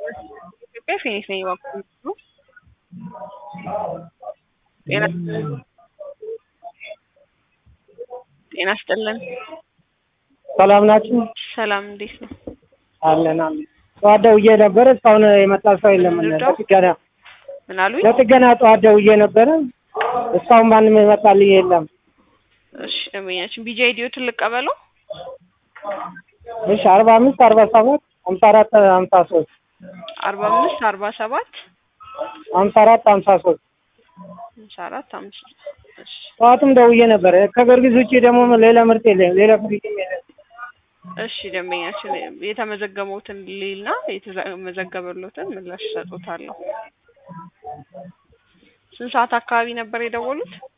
ኢትዮጵያ ፊኒክስ ነኝ እባክዎ ነው። ጤና ጤና ይስጥልን። ሰላም ናችሁ? ሰላም እንዴት ነው? አለን አለን። ጠዋት ደውዬ ነበረ እስካሁን የመጣ ሰው የለም። ምንድነው? ለጥገና ምን አሉኝ? ለጥገና ጠዋት ደውዬ ነበረ እስካሁን ማንም የመጣልኝ የለም። እሺ ደንበኛችን ቢጂ አይዲዎትን ልቀበለው። እሺ አርባ አምስት አርባ ሰባት ሀምሳ አራት ሀምሳ ሶስት አርባ አምስት አርባ ሰባት ሀምሳ አራት ሀምሳ ሶስት ሃምሳ አራት አምስት እሺ ጠዋትም ደውዬ ነበረ። ከጊዮርጊስ ውጭ ደግሞ ሌላ ምርት የለም። ሌላ ፍሪጅም የለም። እሺ ደንበኛችን የተመዘገቡትን ሊልና የተመዘገበሎትን ምላሽ ሰጡታለሁ። ስንት ሰዓት አካባቢ ነበር የደወሉት?